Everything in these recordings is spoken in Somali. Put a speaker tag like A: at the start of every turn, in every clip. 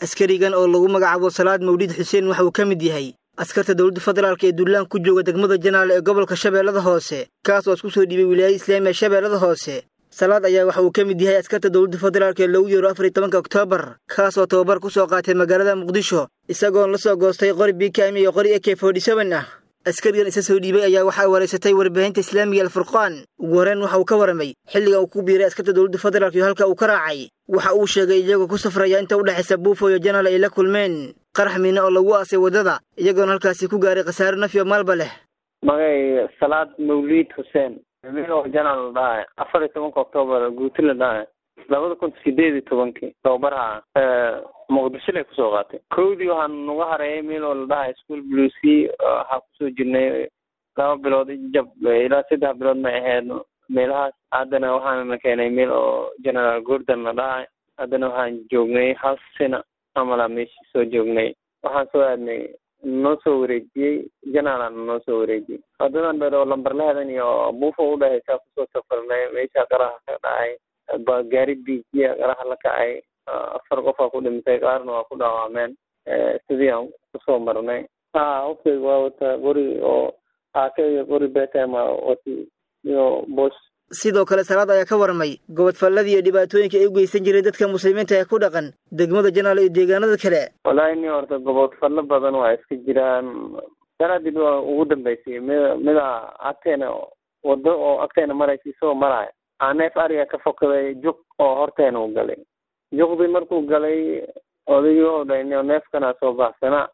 A: askarigan oo lagu magacaabo salaad mawlid xuseen waxa uu ka mid yahay askarta dowladda federaalk ee duulaan ku jooga degmada janaale ee gobolka shabeellada hoose kaas oo isku soo dhiibay wilaayada islaamiga shabeellada hoose salaad ayaa waxa uu ka mid yahay askarta dowladda federaalk ee lagu yeero afar iyo tobanka oktoobar kaas oo tababar ku soo qaatay magaalada muqdisho isagoon la soo goostay qori bkm iyo qori ak forty-seven ah askarigan isa soo dhiibay ayaa waxaa wareysatay warbaahinta islaamiga alfurqaan ugu horreyn waxa uu ka warramay xilliga uu ku biiray askarta dowladda federaalk iyo halka uu ka raacay waxa uu sheegay iyagoo ku safraya inta u dhexaysa buufo iyo janaal ay la kulmeen qarax miine oo lagu aasay waddada iyagoona halkaasi ku gaaray khasaare nafyo maalba leh
B: magay salaad mawliid xuseen milo janaal la dhahay afar iyo tobanka octoobar guuti la dhahay labada kun sideed iyo tobankii tababaraha muqdisho lay kusoo qaatay kowdii waxaan naga hareeyay meel oo la dhahay school blucy waxaa kusoo jirnay laba bilood jab ilaa saddex bilood may ahayd meelahaas haddana waxaanana keenay meel oo general gordon la dhahay haddana waxaan joognay hal sina amala meeshii soo joognay waxaan soo aadnay noo soo wareejiyey janaalana noo soo wareejiyey wadadan dheer oo lambarlahadan iyo buufo udhehaysaa kusoo safarnay meesha qaraha ka dhacay ba gaari biijiya qaraha la kacay afar qofaa ku dhintay qaarna waa ku dhaawacmeen sidii aan kusoo marnay ha hoftayga waa wata qori oo aake iyo qori betama wati iyo bosh
A: sidoo kale salaad ayaa ka warramay gobodfalladii iyo dhibaatooyinka ay u geysan jiray dadka muslimiinta ee ku dhaqan degmada janaal iyo deegaanada kale
B: wallaahi ni horta gobodfallo badan waa iska jiraan sanadii waa ugu dambeysay mid mida agteena wado oo agteena maraysa isagoo maraya aaneef ariga ka fokaday juq oo horteena u galay juqdii markuu galay odaygii oo dhay neefkana soo baxsanaa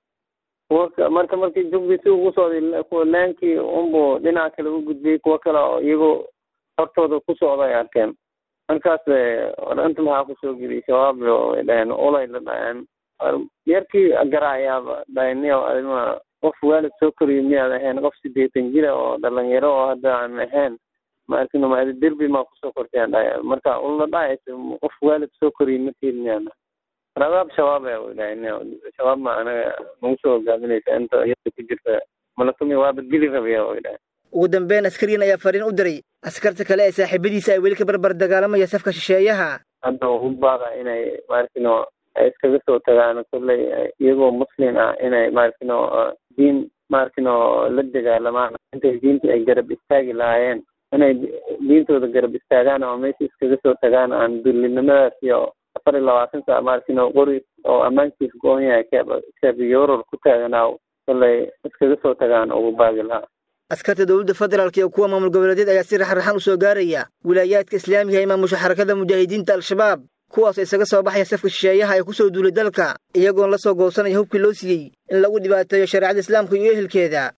B: marka markii juqdii si ugu socday laankii unbuu dhinaca kale u gudbiyey kuwo kale oo iyagoo hortooda ku socda ay arkeen markaas inta maxaa kusoo geliyay shabaab way dhaheen ulay la dhaheen yarkii garaayaaba dhaheniyo adima qof waalid soo koriyo miyaad ahayn qof sideetan jira oo dhalinyaro oo hadda aan ahayn ma arkin maadi derbi maa kusoo kortayaan dhahay marka ula dhahaysa qof waalid soo koriyo markiid miyaan radaab shabaab a way dhaheen shabaab ma anaga nagu soo hogaaminaysa inta yada ku jirta malakumi waaba geli rabaya way dhaheen
A: ugu dambeyn askarigan ayaa fariin u diray askarta kale ee saaxiibadiisa ay weli ka barbar dagaalamaya safka shisheeyaha
B: hadda u baada inay maarkino ay iskaga soo tagaan kolley iyagoo muslim ah inay maarkino diin maarkino la dagaalamaan intay diintii ay garab istaagi lahaayeen inay diintooda garab istaagaan oo meesha iskaga soo tagaan aan dullinimadaas iyo afar iyo labaatan saa maarkino qori oo ammaankiis go-on yahay kebiyoror ku taaganaa kolley iskaga soo tagaan ugu baagi lahaa
A: askarta dowladda federaalk iyo kuwa maamul goboleedyad ayaa si raxraxan u soo gaaraya wilaayaadka islaamiga ee maamusha xarakada mujaahidiinta al-shabaab kuwaasoo isaga soo baxaya safka shisheeyaha ee ku soo duulay dalka iyagoon la soo goosanaya hubkii loo siiyey in lagu dhibaateeyo shareecada islaamka iyo ehelkeeda